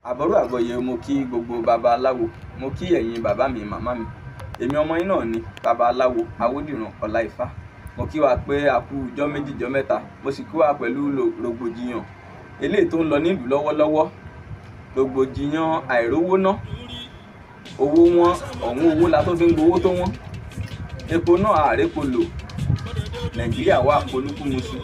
àbọ̀rú àgbọ̀yẹ mo kí gbogbo babaláwo mo kí ẹ̀yin bàbá mi màmá mi èmi ọmọ yín náà ni babaláwo awódìran ọláìfá mo kí wa pé a kú ijọ́ méjì ijọ́ mẹ́ta mo sì kí wa pẹ̀lú rògbòdìyàn eléyìí tó ń lọ nílùú lọ́wọ́lọ́wọ́ rògbòdìyàn àìrówó ná owó wọn ọ̀hún owó la tó fi ń gbowó tó wọ́n epo náà àrépo lò nàìjíríà wà polúkúmuṣu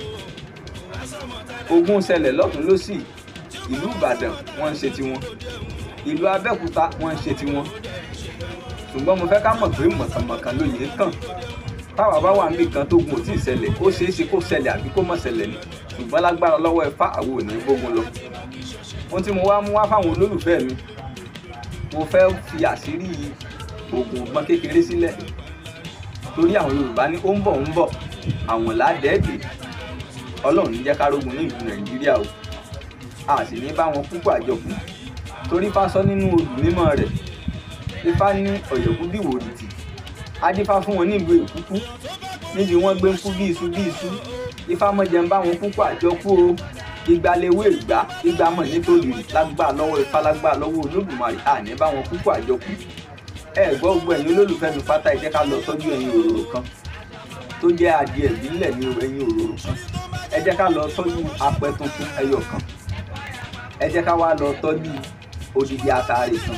ogun ṣẹlẹ̀ lọ́tún lọ́sì ìlú ìbàdàn wọ́n ń ṣe tiwọn ìlú abẹ́òkúta wọ́n ń ṣe tiwọn ṣùgbọ́n mo fẹ́ ká mọ̀ pé mọ̀kànmọ̀kàn lóye kàn táwa bá wà níbi kan tó gun ò tí ì ṣẹlẹ̀ ó ṣeé ṣe kó ṣẹlẹ̀ àbí kó má ṣẹlẹ̀ ni ṣùgbọ́n lágbára lọ́wọ́ ẹ̀fá àwọn ò ní gbógun lọ ohun tí mo wá mú wá fáwọn olólùfẹ́ mi mo fẹ́ fi àṣírí oògùn ọgbọ́n kékeré sílẹ̀ torí àwọn yorùbá ní ó ń bọ̀ ń bọ̀ àwọn ládẹ́ẹ̀dẹ́ ọlọ́run ní jẹ́ ká rógun ní ìlú nàìjíríà o a sì ní bá wọn púpọ̀ àjọkù torí Ifá sọ nínú olùmímọ́ rẹ̀ Ifá ní ọ̀yọ̀kú bí wòlìtì adífá fún wọn nílùú èkúkú níbi wọ́n gbé ń kú bí iṣu bí iṣu Ifá mọ̀jẹ̀ ń bá wọn púpọ̀ àjọkù o igba lewé ìgbà igba mọ̀ nítorí lágbà lọ́wọ́ Ifá lágbà lọ́wọ́ olódùmarè a ní bá wọn púpọ̀ àjọkù ẹ gbọ́ gbogbo ẹ̀yin olólùfẹ́ mi pátá ẹ jẹ́ ká lọ tọ́jú ẹyin òróró kan tó jẹ́ adìẹ ìbílẹ̀ ní ẹyin òróró kan ẹ jẹ́ ká lọ tọ́jú apẹ tuntun ẹyọ kan ẹ jẹ́ ká wá lọ tọ́jú odidi ataare kan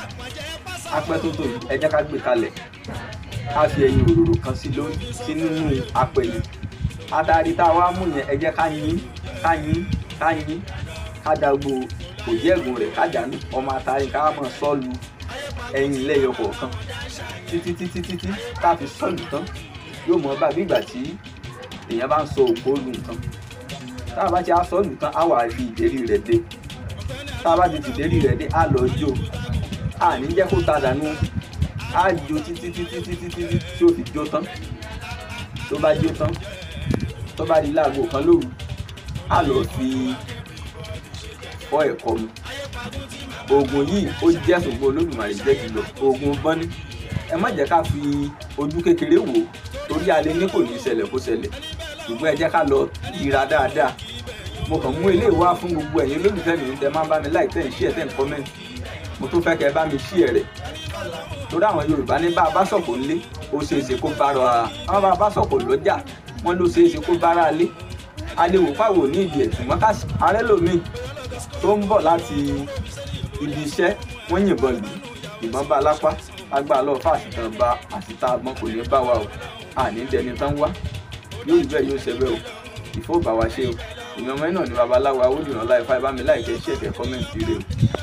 apẹ tuntun yìí ẹ jẹ́ ká gbé kalẹ̀ ká fi ẹyin òróró kan sí lórí sí nínú apẹ yìí ataare tá a wá mú yẹn ẹ jẹ́ ká yín ká yín ká yín ká dàgbò òjì ẹ̀gùn rẹ̀ ká dànù ọmọ ataare ká mọ̀ sọ́ọ̀lù ẹyin lẹ́yọ kọ̀ọ̀kan títí títí títí tá a fi sọ́ọ̀lù tán yóò mọ bá bí ìgbà tí èèyàn bá ń sọ òkú lu nǹkan tá a bá ti á sọ́ọ̀lù tán á wà fi ìdérí rẹ̀ dé tá a bá ti fi ìdérí rẹ̀ dé á lọ jó a ní jẹ́ kó ta dànù á jó títí títí títí títí tí ó fi jó tán tó bá jó tán tó bá di láago kan lóru á lọ fi fọ́ ẹ̀kọ́ mu oògùn yìí ó jẹ́ ṣùgbọ́n olódùmarè jẹ́ jùlọ oògùn bọ́ní ẹ má jẹ́ ká fi ojú kékeré wò ó torí alẹ́ ní kò ní ṣẹlẹ̀ kó ṣẹlẹ̀ ṣùgbọ́n ẹ jẹ́ ká lọ yíra dáadáa mo kàn mú eléyìí wá fún gbogbo ẹ̀yin olólùfẹ́ mi tẹ máa ń bá mi láì tẹ̀ ń ṣí ẹ̀ tẹ̀ ń kọ́mẹ́ǹtì mo tún fẹ́ kẹ́ ẹ bá mi ṣí ẹ̀ rẹ̀ torí àwọn Yorùbá ní bá a bá sọ̀kò ńlé ó ṣeé ṣe kó bára àwọn bá a bá sọ̀kò lọ́jà wọ́n ló ṣeé ṣe kó bára lé aléwò fáwọn ní ìdí ẹ̀ ṣùgbọ́n ká arẹ́ lòmíì tó ń bọ̀ láti ibi iṣẹ́ wọ́n yìnbọn lù ìbọn bá lápá agbára lọ́ọ́ fà àṣìtàn bá àṣìtà àgbọn kò ní bá wa o àní dẹni tán wá yóò rí bẹ́ẹ̀ yóò ṣe bẹ́ẹ̀ o ìfowópamọ́ wa ṣe o ìmọ̀ ọmọ náà ní babaláwo awódìrán láìpá ìbámi láìkẹ́ ṣẹ̀kẹ́ kọ́mẹ́ǹtì rẹ o.